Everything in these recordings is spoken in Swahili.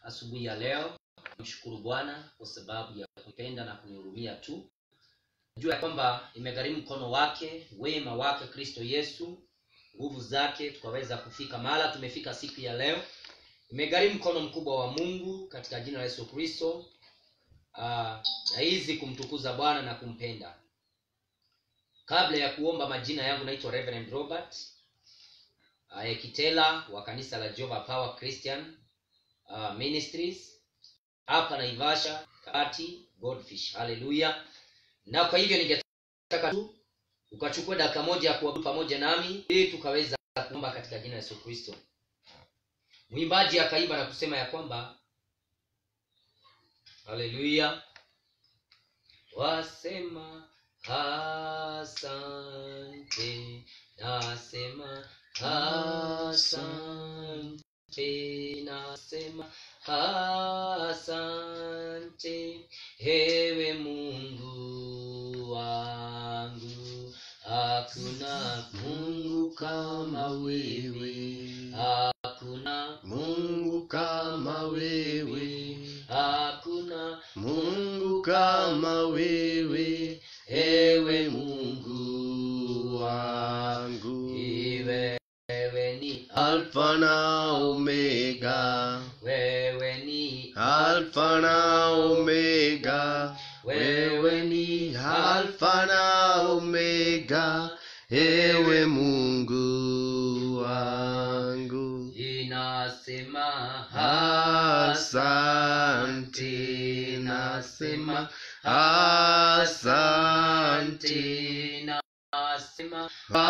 asubuhi ya leo mshukuru bwana kwa sababu ya kupenda na kunihurumia tu jua ya kwamba imegharimu mkono wake wema wake kristo yesu nguvu zake tukaweza kufika mahala tumefika siku ya leo imegharimu mkono mkubwa wa mungu katika jina la yesu kristo Ah, na hizi kumtukuza bwana na kumpenda kabla ya kuomba majina yangu naitwa reverend robert uh, ekitela wa kanisa la Jehovah power christian uh, ministries hapa naivasha kati goldfish haleluya na kwa hivyo ningetaka tu ukachukua dakika moja ya kuabudu pamoja nami ili tukaweza kuomba katika jina la yesu kristo mwimbaji akaimba na kusema ya kwamba haleluya wasema asante nasema asante nasema asante hewe mungu wangu hakuna mungu kama wewe hakuna Mungu kama wewe, hakuna Mungu kama wewe, ewe Mungu wangu. wewe ni Alfa na Omega, wewe ni Alfa na Omega, wewe ni Alfa na Omega, ewe Mungu wangu. inasema Asante, nasema asante, nasema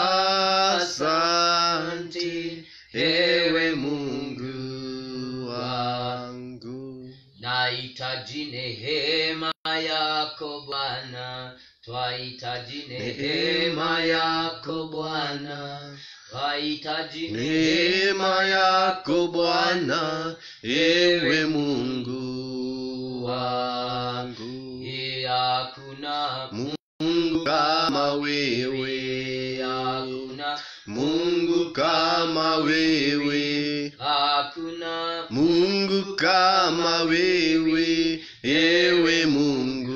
asante, ewe Mungu wangu. nahitaji nehema yako bwana twahitaji Neema yako Bwana, twahitaji neema yako Bwana, ewe Mungu wangu. hakuna Mungu kama wewe, hakuna Mungu kama wewe, hakuna Mungu kama wewe, ewe Mungu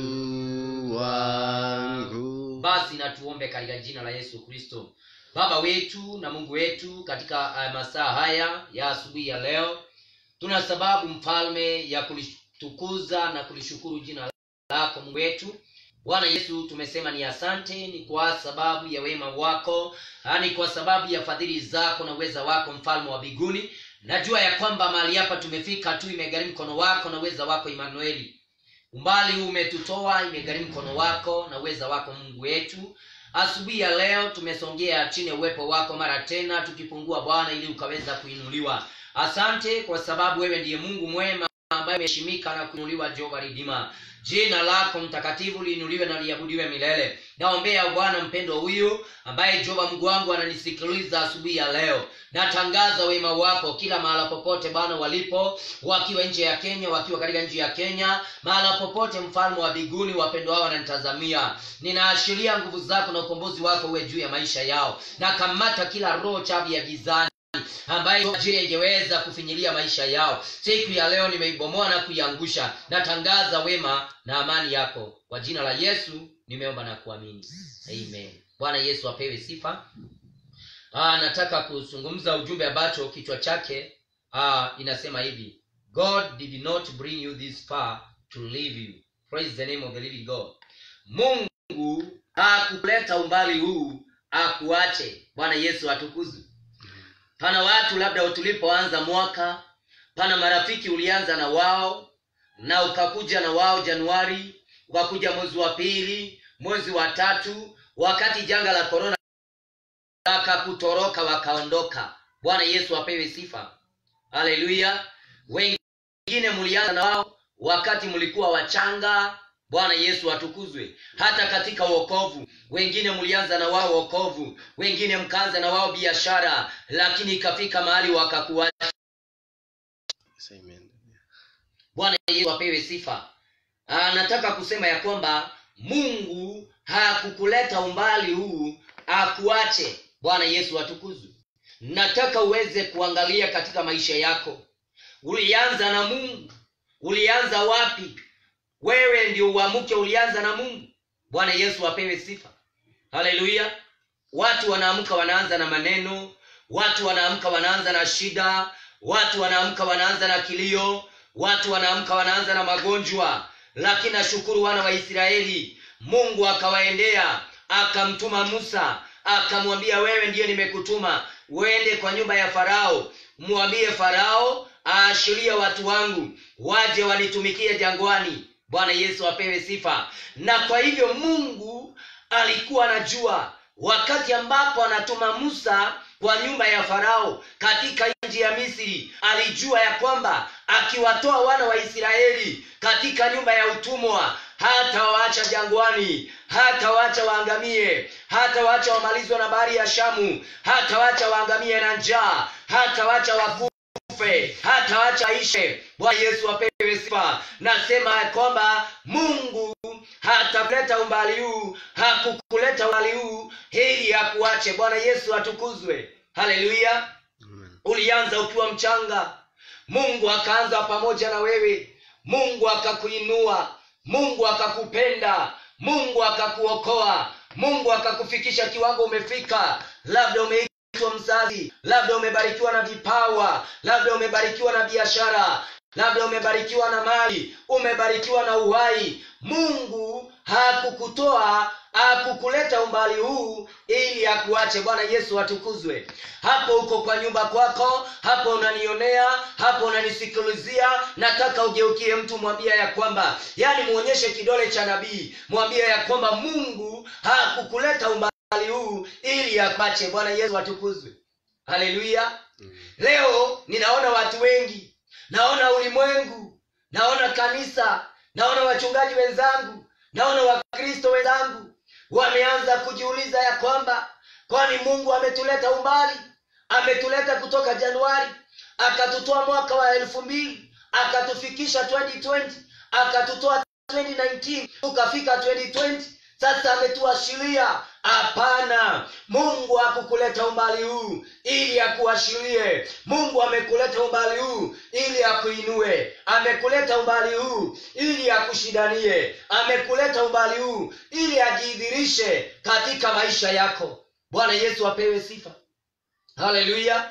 wangu. basi na tuombe katika jina la yesu kristo baba wetu na mungu wetu katika uh, masaa haya ya asubuhi ya leo tuna sababu mfalme ya kulitukuza na kulishukuru jina lako mungu wetu bwana yesu tumesema ni asante ni kwa sababu ya wema wako ah, ni kwa sababu ya fadhili zako na uweza wako mfalme wa biguni najua ya kwamba mahali hapa tumefika tu imegharimu mkono wako na uweza wako imanueli umbali huu umetutoa imegharimu mkono wako na uweza wako mungu wetu asubuhi ya leo tumesongea chini ya uwepo wako mara tena tukipungua bwana ili ukaweza kuinuliwa asante kwa sababu wewe ndiye mungu mwema ambaye umeheshimika na kuinuliwa jehova ridima jina lako mtakatifu liinuliwe na liabudiwe milele naombea bwana mpendo huyu ambaye jehova mungu wangu ananisikiliza asubuhi ya leo natangaza wema wako kila mahala popote bwana walipo wakiwa nje ya kenya wakiwa katika nchi ya kenya mahala popote mfalme wa biguni wapendo wao wananitazamia ninaashiria nguvu zako na ukombozi wako uwe juu ya maisha yao na kamata kila roho chafu ya gizani ambayo ajili ingeweza kufinyilia maisha yao siku ya leo nimeibomoa na kuiangusha natangaza wema na amani yako kwa jina la yesu nimeomba na kuamini amen bwana yesu apewe sifa Aa, nataka kuzungumza ujumbe ambacho kichwa chake aa, inasema hivi god did not bring you this far to leave you praise the name of the living god mungu hakukuleta umbali huu akuache bwana yesu atukuzwe pana watu labda tulipoanza mwaka pana marafiki ulianza na wao na ukakuja na wao januari ukakuja mwezi wa pili mwezi wa tatu wakati janga la korona wakakutoroka wakaondoka bwana yesu apewe sifa haleluya wengine mlianza na wao wakati mlikuwa wachanga bwana yesu atukuzwe hata katika wokovu wengine mlianza na wao wokovu wengine mkaanza na wao biashara lakini ikafika mahali wakakuacha Amen. bwana yesu apewe sifa Aa, nataka kusema ya kwamba mungu hakukuleta umbali huu akuache bwana yesu atukuzwe nataka uweze kuangalia katika maisha yako ulianza na mungu ulianza wapi wewe ndio uamuke ulianza na mungu bwana yesu apewe sifa haleluya watu wanaamka wanaanza na maneno watu wanaamka wanaanza na shida watu wanaamka wanaanza na kilio watu wanaamka wanaanza na magonjwa lakini nashukuru wana wa israeli mungu akawaendea akamtuma musa akamwambia wewe ndiye nimekutuma uende kwa nyumba ya farao mwambie farao aashiria watu wangu waje wanitumikie jangwani bwana yesu apewe sifa na kwa hivyo mungu alikuwa anajua wakati ambapo anatuma musa kwa nyumba ya farao katika nchi ya misri alijua ya kwamba akiwatoa wana wa israeli katika nyumba ya utumwa hata waacha jangwani hata waacha waangamie hata waacha wamalizwe na bahari ya shamu hata waacha waangamie na njaa hata waacha wakufe hata wacha ishe bwana yesu apewe sifa nasema ya kwamba mungu hatakuleta umbali huu hakukuleta umbali huu ili akuache bwana yesu atukuzwe haleluya Amen. ulianza ukiwa mchanga mungu akaanza pamoja na wewe mungu akakuinua mungu akakupenda mungu akakuokoa mungu akakufikisha kiwango umefika labda umeitwa mzazi labda umebarikiwa na vipawa labda umebarikiwa na biashara labda umebarikiwa na mali umebarikiwa na uhai mungu hakukutoa hakukuleta umbali huu ili akuache bwana yesu atukuzwe hapo uko kwa nyumba kwako hapo unanionea hapo unanisikilizia nataka ugeukie mtu mwambia ya kwamba yaani muonyeshe kidole cha nabii mwambie ya kwamba mungu hakukuleta umbali huu ili akuache bwana yesu atukuzwe haleluya Amen. leo ninaona watu wengi naona ulimwengu naona kanisa naona wachungaji wenzangu naona wakristo wenzangu wameanza kujiuliza ya kwamba kwani mungu ametuleta umbali ametuleta kutoka januari akatutoa mwaka wa elfu mbili akatufikisha 2020 akatutoa 2019 tukafika 2020 sasa ametuashiria hapana mungu hakukuleta umbali huu ili akuashirie mungu amekuleta umbali huu ili akuinue amekuleta umbali huu ili akushindanie amekuleta umbali huu ili ajidhirishe katika maisha yako bwana yesu apewe sifa haleluya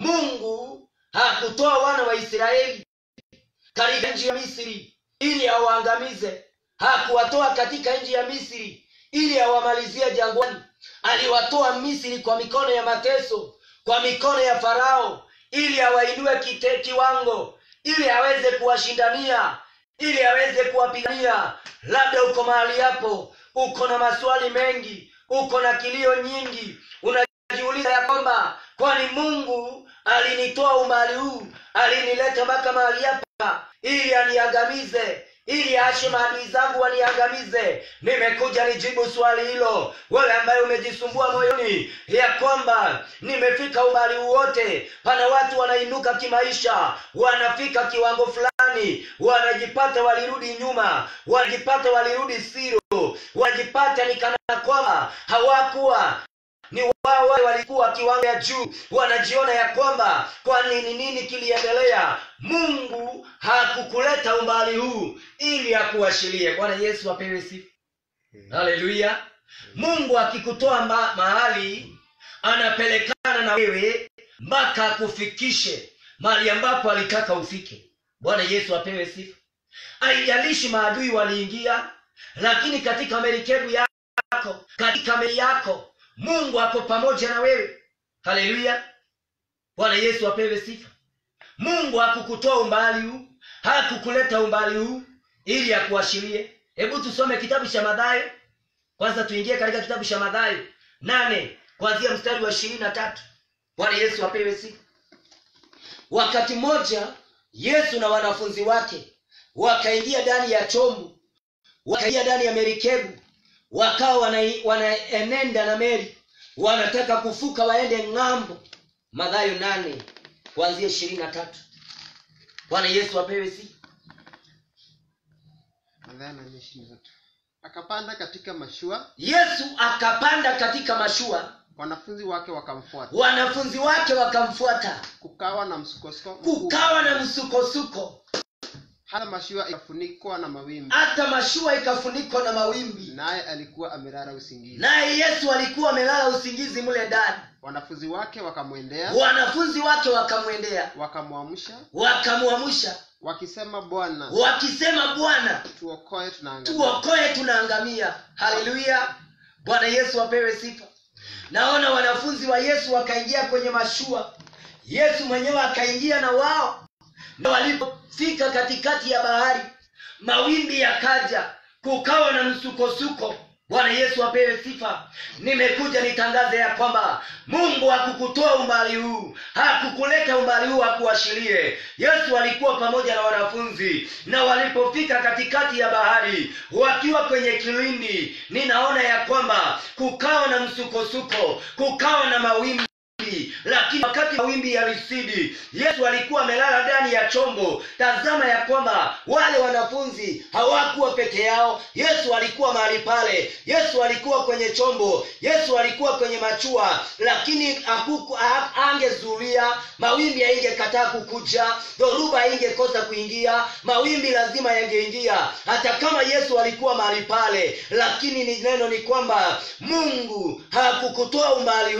mungu hakutoa wana wa israeli katika nchi ya misri ili awaangamize hakuwatoa katika nchi ya misri ili awamalizie jangwani aliwatoa misri kwa mikono ya mateso kwa mikono ya farao ili awainue kite kiwango ili aweze kuwashindania ili aweze kuwapigania labda uko mahali hapo uko na maswali mengi uko na kilio nyingi unajiuliza ya kwamba kwani mungu alinitoa umbali huu alinileta mpaka mahali hapa ili aniangamize ili aache maadui zangu waniangamize nimekuja nijibu swali hilo wewe ambaye umejisumbua moyoni ya kwamba nimefika umbali wote pana watu wanainuka kimaisha wanafika kiwango fulani wanajipata walirudi nyuma wanajipata walirudi siro wanajipata ni kana kwamba hawakuwa ni wao wale walikuwa kiwango ya juu wanajiona ya kwamba kwani ni nini kiliendelea mungu hakukuleta umbali huu ili akuashirie bwana yesu apewe sifa haleluya mungu akikutoa ma- mahali anapelekana na wewe mpaka akufikishe mahali ambapo alitaka ufike bwana yesu apewe sifa haijalishi maadui waliingia lakini katika merikebu yako katika meli yako mungu ako pamoja na wewe haleluya bwana yesu apewe sifa mungu hakukutoa umbali huu hakukuleta umbali huu ili akuashirie hebu tusome kitabu cha madhayo kwanza tuingie katika kitabu cha madhayo nane kuanzia mstari wa ishirini na tatu bwana yesu apewe sifa wakati mmoja yesu na wanafunzi wake wakaingia ndani ya chombo wakaingia ndani ya merikebu wakawa wana- wanaenenda na meli wanataka kufuka waende ng'ambo madhayo nane kuanzia ishirini na tatu bwana yesu apewe sifa Mathayo nane ishirini na tatu. akapanda katika mashua yesu akapanda katika mashua wanafunzi wake wakamfuata wanafunzi wake wakamfuata kukawa na msukosuko mkubwa. kukawa na msukosuko hata mashua ikafunikwa na mawimbi hata mashua ikafunikwa na mawimbi naye alikuwa amelala usingizi naye yesu alikuwa amelala usingizi mle ndani wanafunzi wake wakamwendea wanafunzi wake wakamwendea wakamwamsha wakamwamsha wakisema bwana wakisema bwana tuokoe tunaangamia tuokoe tunaangamia haleluya bwana yesu apewe sifa naona wanafunzi wa yesu wakaingia kwenye mashua yesu mwenyewe akaingia na wao na walipofika katikati ya bahari mawimbi yakaja kukawa na msukosuko bwana yesu apewe sifa nimekuja nitangaze ya kwamba mungu hakukutoa umbali huu hakukuleta umbali huu akuashirie yesu alikuwa pamoja na wanafunzi na walipofika katikati ya bahari wakiwa kwenye kilindi ninaona ya kwamba kukawa na msukosuko kukawa na mawimbi lakini wakati mawimbi yalisidi yesu alikuwa amelala ndani ya chombo tazama ya kwamba wale wanafunzi hawakuwa peke yao yesu alikuwa mahali pale yesu alikuwa kwenye chombo yesu alikuwa kwenye machua lakini hakuku- ha- angezuria mawimbi yaingekataa kukuja dhoruba haingekosa kuingia mawimbi lazima yangeingia hata kama yesu alikuwa mahali pale lakini ni neno ni kwamba mungu hakukutoa umbali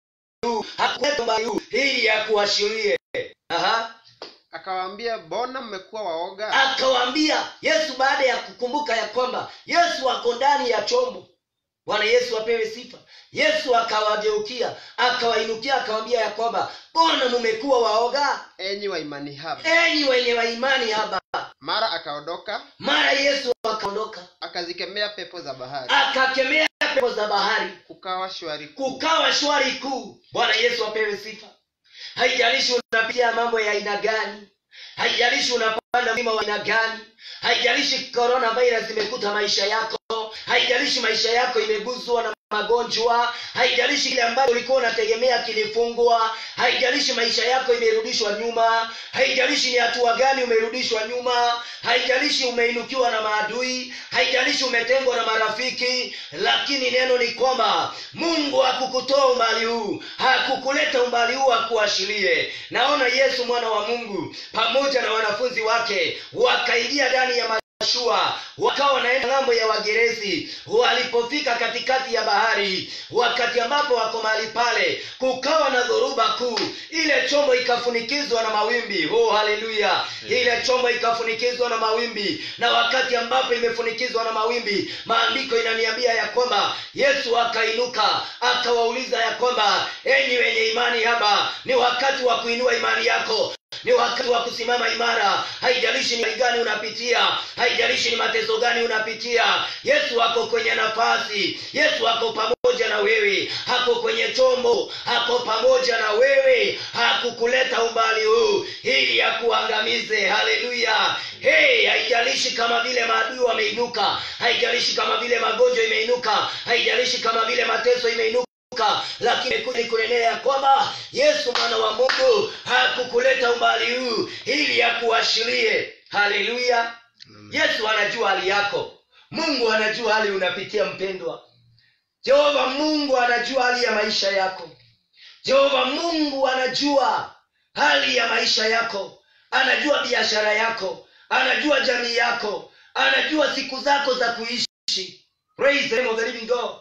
huu hakuleta umbali huu ili akuashirie Aha. akawaambia mbona mmekuwa waoga akawaambia yesu baada ya kukumbuka ya kwamba yesu ako ndani ya chombo bwana yesu apewe sifa yesu akawageukia akawainukia akawambia ya kwamba mbona mumekuwa waoga enyi wa imani haba enyi wenye waimani haba mara akaondoka mara yesu akaondoka akazikemea pepo za bahari akakemea pepo za bahari kukawa shwari kuu. kukawa shwari kuu bwana yesu apewe sifa haijalishi unapitia mambo ya aina gani haijalishi unapanda mlima wa aina gani haijalishi corona virus imekuta maisha yako haijalishi maisha yako imeguzwa na magonjwa haijalishi kile ambacho ulikuwa unategemea kilifungwa haijalishi maisha yako imerudishwa nyuma haijalishi ni hatua gani umerudishwa nyuma haijalishi umeinukiwa na maadui haijalishi umetengwa na marafiki lakini neno ni kwamba mungu hakukutoa umbali huu hakukuleta umbali huu akuashirie naona yesu mwana wa mungu pamoja na wanafunzi wake wakaingia ndani ya mashua wakawa wanaenda ng'ambo ya wagerezi walipofika katikati ya bahari wakati ambapo wako mahali pale kukawa na dhoruba kuu ile chombo ikafunikizwa na mawimbi oh haleluya ile chombo ikafunikizwa na mawimbi na wakati ambapo imefunikizwa na mawimbi maandiko inaniambia ya kwamba yesu akainuka akawauliza ya kwamba enyi wenye imani haba ni wakati wa kuinua imani yako ni wakati wa kusimama imara haijalishi ni hali gani unapitia haijalishi ni mateso gani unapitia yesu ako kwenye nafasi yesu ako pamoja na wewe ako kwenye chombo ako pamoja na wewe hakukuleta umbali huu ili akuangamize haleluya hey, haijalishi kama vile maadui wameinuka haijalishi kama vile magonjwa imeinuka haijalishi kama vile mateso imeinuka kuinuka lakini kuja kunenea ya kwamba yesu mwana wa mungu hakukuleta umbali huu ili akuashirie haleluya yesu anajua hali yako mungu anajua hali unapitia mpendwa jehova mungu anajua hali ya maisha yako jehova mungu anajua hali ya maisha yako anajua biashara yako anajua jamii yako anajua siku zako za kuishi Praise the name of the living God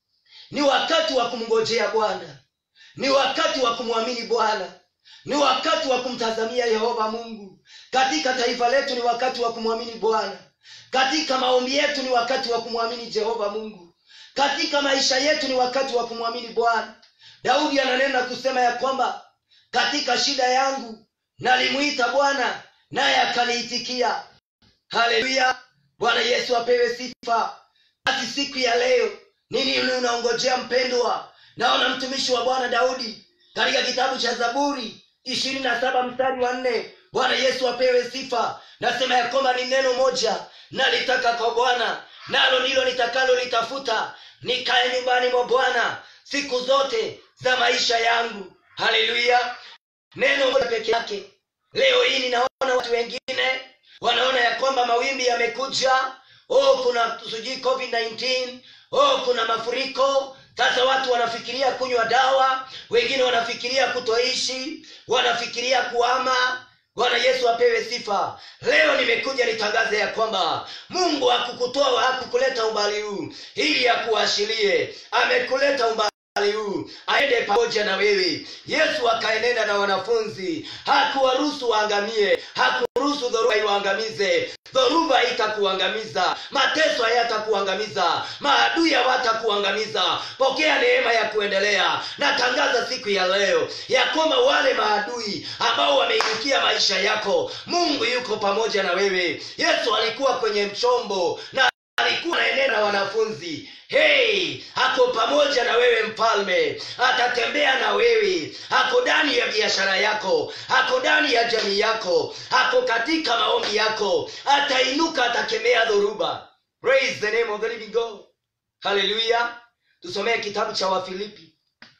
ni wakati wa kumngojea bwana ni wakati wa kumwamini bwana ni wakati wa kumtazamia yehova mungu katika taifa letu ni wakati wa kumwamini bwana katika maombi yetu ni wakati wa kumwamini jehova mungu katika maisha yetu ni wakati wa kumwamini bwana daudi ananena kusema ya kwamba katika shida yangu nalimwita bwana naye akaniitikia haleluya bwana yesu apewe sifa basi siku ya leo nini unaongojea mpendwa naona mtumishi wa bwana daudi katika kitabu cha zaburi ishirini na saba mstari wa nne bwana yesu apewe sifa nasema ya kwamba ni neno moja nalitaka kwa bwana nalo ndilo nitakalo litafuta nikae nyumbani mwa bwana siku zote za maisha yangu haleluya neno moja peke yake leo hii ninaona watu wengine wanaona ya kwamba mawimbi yamekuja oh kuna sijui covid 19 oh kuna mafuriko sasa watu wanafikiria kunywa dawa wengine wanafikiria kutoishi wanafikiria kuama bwana yesu apewe sifa leo nimekuja nitangaze ya kwamba mungu hakukutoa hakukuleta umbali huu ili akuashirie amekuleta umbali umbali huu aende pamoja na wewe yesu akaenenda na wanafunzi hakuwaruhusu waangamie hakuruhusu dhoruba iwaangamize dhoruba itakuangamiza mateso hayatakuangamiza maadui hawatakuangamiza pokea neema ya kuendelea natangaza siku ya leo ya kwamba wale maadui ambao wameinukia maisha yako mungu yuko pamoja na wewe yesu alikuwa kwenye mchombo na alikuwa anaenenda na wanafunzi hei ako pamoja na wewe mfalme atatembea na wewe ako ndani ya biashara yako ako ndani ya jamii yako ako katika maombi yako atainuka atakemea dhoruba praise the name of the living god haleluya tusomee kitabu cha wafilipi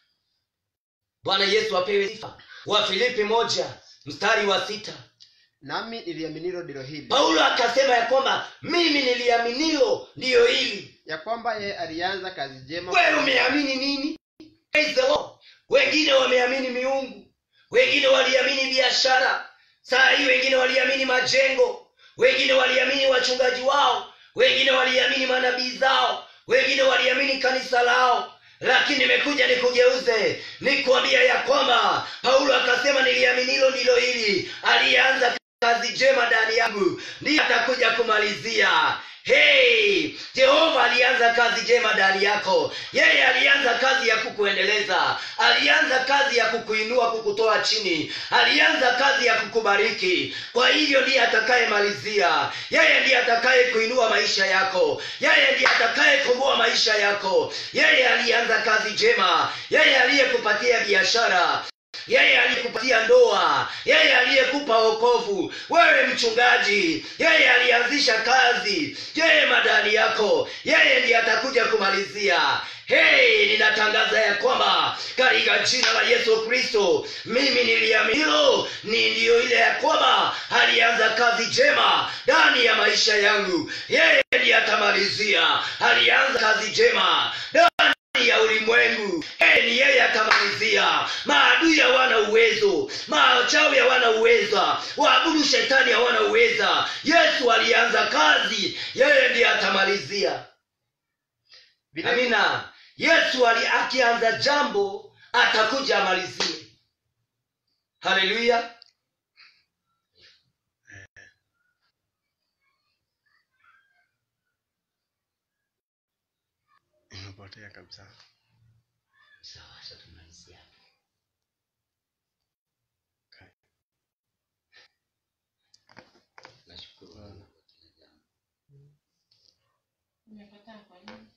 bwana yesu apewe sifa wafilipi moja mstari wa sita nami niliaminilo ndilo hili paulo akasema ya kwamba mimi niliaminilo ndiyo hili ya kwamba yeye alianza kazi njema wewe umeamini nini Praise the Lord. wengine wameamini miungu wengine waliamini biashara saa hii wengine waliamini majengo wengine waliamini wachungaji wao wengine waliamini manabii zao wengine waliamini kanisa lao lakini nimekuja nikugeuze nikuambia ya kwamba paulo akasema niliaminilo ndilo hili aliyeanza kazi njema ndani yangu ndiye atakuja kumalizia hey jehova alianza kazi njema ndani yako yeye alianza kazi ya kukuendeleza alianza kazi ya kukuinua kukutoa chini alianza kazi ya kukubariki kwa hivyo ndiye atakayemalizia yeye ndiye atakaye kuinua maisha yako yeye ndiye atakaye komboa maisha yako yeye alianza kazi njema yeye aliyekupatia biashara yeye aliyekupatia ndoa yeye aliyekupa wokovu wewe mchungaji yeye alianzisha kazi yeye madani yako yeye ndiye atakuja kumalizia hei ninatangaza ya kwamba katika jina la yesu kristo mimi niliaminilo ni ndiyo ile ya kwamba alianza kazi njema ndani ya maisha yangu yeye ndiye atamalizia alianza kazi njema ndani ya ulimwengu e, ni yeye atamalizia maadui hawana uwezo machawi hawana uweza waabudu shetani hawana uweza yesu alianza kazi yeye ndiye atamalizia Vile- amina yesu ali akianza jambo atakuja amalizie haleluya imepotea kabisa sawa acha tumalizia Okay. nashukuru Bwana kwa kila jambo. Umekataa kwa nini?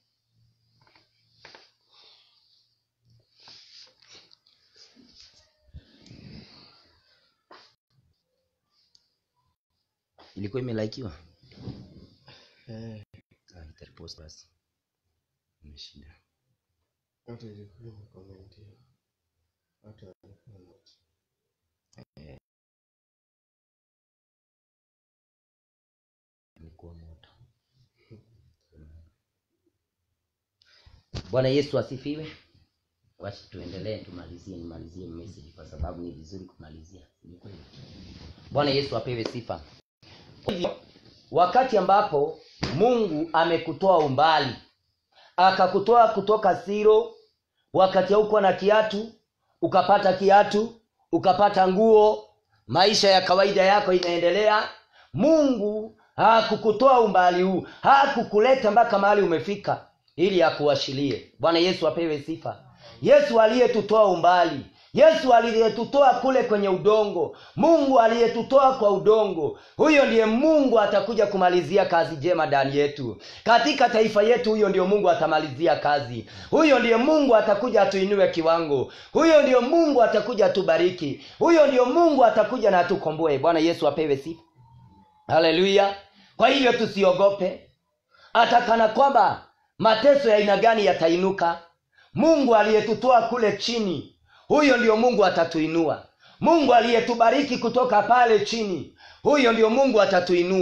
ilikuwa imelaikiwa Eh, Ah, nitaripost basi imeshinda watu ilikuwa imekomentia. Watu walikuwa ilikuwa moto bwana yesu asifiwe wacha tuendelee tumalizie nimalizie message kwa sababu ni vizuri kumalizia Ni kweli. bwana yesu apewe sifa Kwa hivyo wakati ambapo mungu amekutoa umbali akakutoa kutoka siro wakati haukuwa na kiatu ukapata kiatu ukapata nguo maisha ya kawaida yako inaendelea mungu hakukutoa umbali huu hakukuleta mpaka mahali umefika ili akuashirie bwana yesu apewe sifa yesu aliyetutoa umbali yesu aliyetutoa kule kwenye udongo mungu aliyetutoa kwa udongo huyo ndiye mungu atakuja kumalizia kazi njema ndani yetu katika taifa yetu huyo ndio mungu atamalizia kazi huyo ndiye mungu atakuja atuinue kiwango huyo ndio mungu atakuja atubariki huyo ndio mungu atakuja na atukomboe bwana yesu apewe sifa haleluya kwa hivyo tusiogope hata kana kwamba mateso ya aina gani yatainuka mungu aliyetutoa kule chini huyo ndio mungu atatuinua mungu aliyetubariki kutoka pale chini huyo ndio mungu atatuinua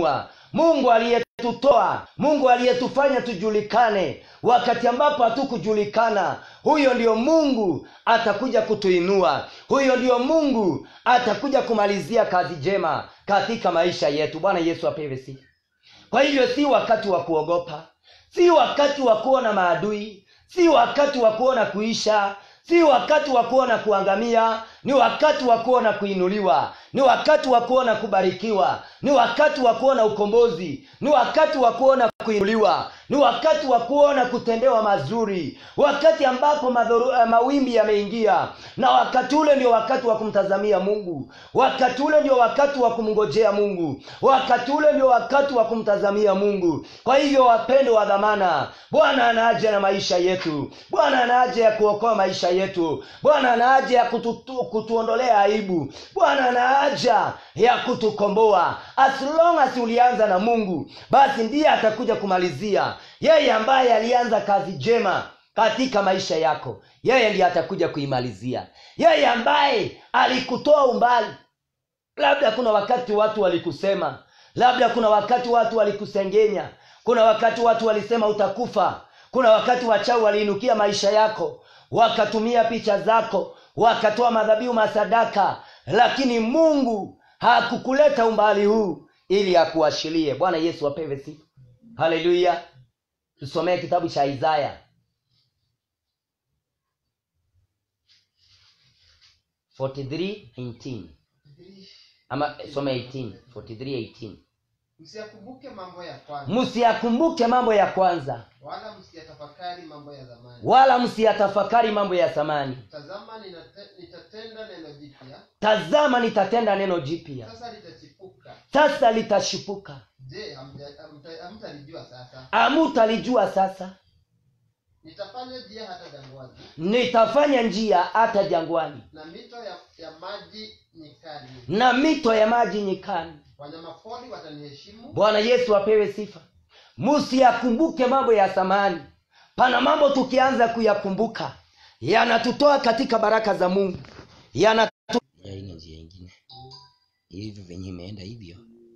mungu aliyetutoa mungu aliyetufanya tujulikane wakati ambapo hatukujulikana huyo ndio mungu atakuja kutuinua huyo ndio mungu atakuja kumalizia kazi njema katika maisha yetu bwana yesu apewe sifa kwa hivyo si wakati wa kuogopa si wakati wa kuona maadui si wakati wa kuona kuisha si wakati wa kuona kuangamia ni wakati wa kuona kuinuliwa ni wakati wa kuona kubarikiwa ni wakati wa kuona ukombozi ni wakati wa kuona kuinuliwa ni wakati wa kuona kutendewa mazuri wakati ambapo madhoru, eh, mawimbi yameingia na wakati ule ndio wakati wa kumtazamia mungu wakati ule ndio wakati wa kumngojea mungu wakati ule ndio wakati wa kumtazamia mungu kwa hivyo wapendo wa dhamana bwana anaaja na maisha yetu bwana anaaja ya kuokoa maisha yetu bwana anaaja ya kututu, kutuondolea aibu bwana anaaja ya kutukomboa as long as ulianza na mungu basi ndiye atakuja kumalizia yeye ambaye alianza kazi njema katika maisha yako yeye ndiye atakuja kuimalizia yeye ambaye alikutoa umbali labda kuna wakati watu walikusema labda kuna wakati watu walikusengenya kuna wakati watu walisema utakufa kuna wakati wachawi waliinukia maisha yako wakatumia picha zako wakatoa madhabihu masadaka lakini mungu hakukuleta umbali huu ili akuashirie bwana yesu apewe sifa haleluya tusomee kitabu cha isaya 43:18 ama some 18 43:18 msiyakumbuke mambo ya kwanza msiyakumbuke mambo ya kwanza wala msiyatafakari mambo ya zamani wala msiyatafakari mambo ya zamani tazama ninate- nitatenda neno jipya tazama nitatenda neno jipya sasa litachipuka sasa litashipuka je hamja- hamta- hamtalijua sasa amutalijua sasa nitafanya njia hata jangwani nitafanya njia hata jangwani na mito ya, ya maji nyikani na mito ya maji nyikani wanyamapori wataniheshimu bwana yesu apewe sifa msiyakumbuke mambo ya zamani pana mambo tukianza kuyakumbuka yanatutoa katika baraka za mungu yanatu ya ine njia ingine hivyo venye imeenda hivyo